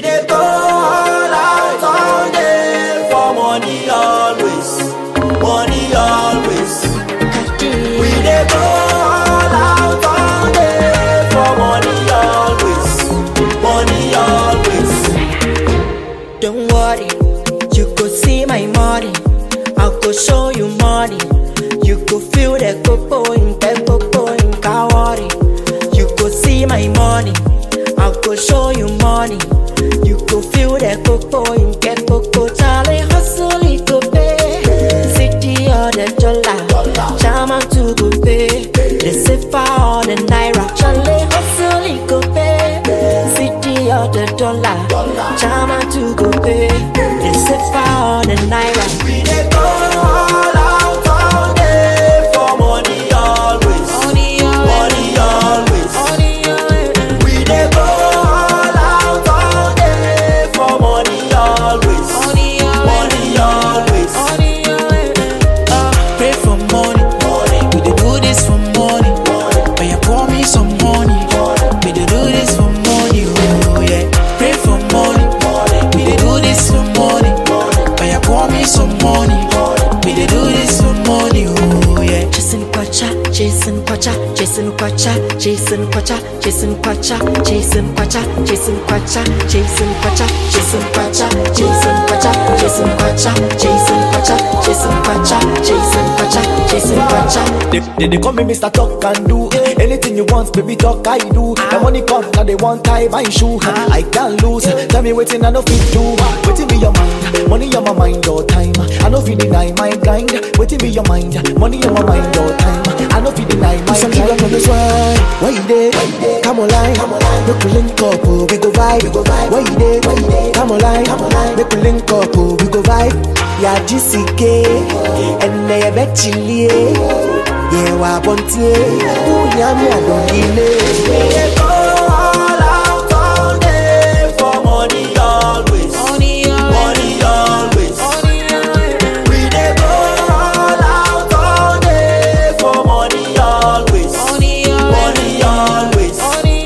dey go all out all day for money always, money always. We dey go all out all day for money always, money always. Don't worry, you go see my money. I go show you money. You go feel the coco in the coco in Kawari. You go see my money. I go show you money. You go feel the coco in the coco. Charlie hustle it go pay. City or the dollar. Chama to go pay. The safer or the naira. Charlie hustle it go pay. City or the dollar. Chama to go pay. The safer or the naira. We dey go all out all day for money always, money always. We dey go all out all day for money always, money always. Pray for money. We dey do this for money. But you pour me some money. We dey do this for money. Oh yeah. Pray for money. We dey do this for money. But you pour me some money. We dey do this for money. Oh yeah. Jason Kwacha, Jason Kwacha, Jason Kwacha, Jason Kwacha, Jason Kwacha, Jason Kwacha, Jason Kwacha, Jason Kwacha, Jason Kwacha, Jason Kwacha, Jason Kwacha, Jason Kwacha, Jason Kwacha, Jason Kwacha, Jason Kwacha. They, they, they call me Mr. Talk and do Anything you want, baby, talk I do The money come, now they want tie my shoe I can't lose, tell me waiting I no fit do Waiting be your mind, money on my mind all time I no fit deny my grind Waiting be your mind, money on my mind all time I no fit deny my Some grind killer from this one. Why you there? Come online. Make we link up, oh, we go vibe. Why you there? Come online. Make we link up, oh, we go vibe. Yeah, GCK. And they bet chili. Yeah, wa bontie. Ooh, yummy, I don't delay. We dey go all out all day for money always, money always. We dey go all out all day for money always, money always.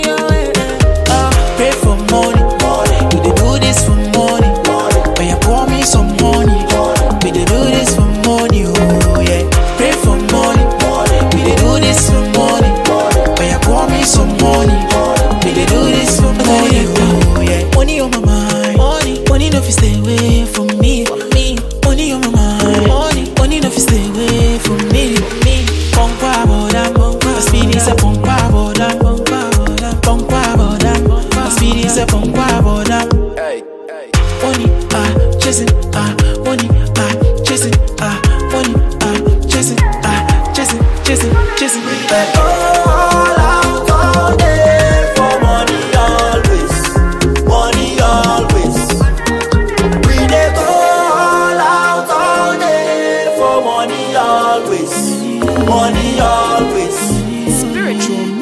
Pray for money. We dey do this for money. But you pour me some money. We dey do this for money. Oh yeah. Pray for money. We dey do this for money. But you pour me some money. We dey do this for money. Oh yeah. Money on my mind. Money. Money no fit stay away from me. me. Money on my mind. Money. Money no fit stay away from me. me. Pongwa boda. Pongwa. Speed is a pongwa boda. Pongwa boda. Pongwa boda. Speed is a pongwa boda. Money, ah, chasing, ah, money, ah, chasing, ah, money, ah, chasing, ah, chasing, chasing, chasing. dey go all out all day for money always, money always. We dey go all out all day for money always, money always. Spiritual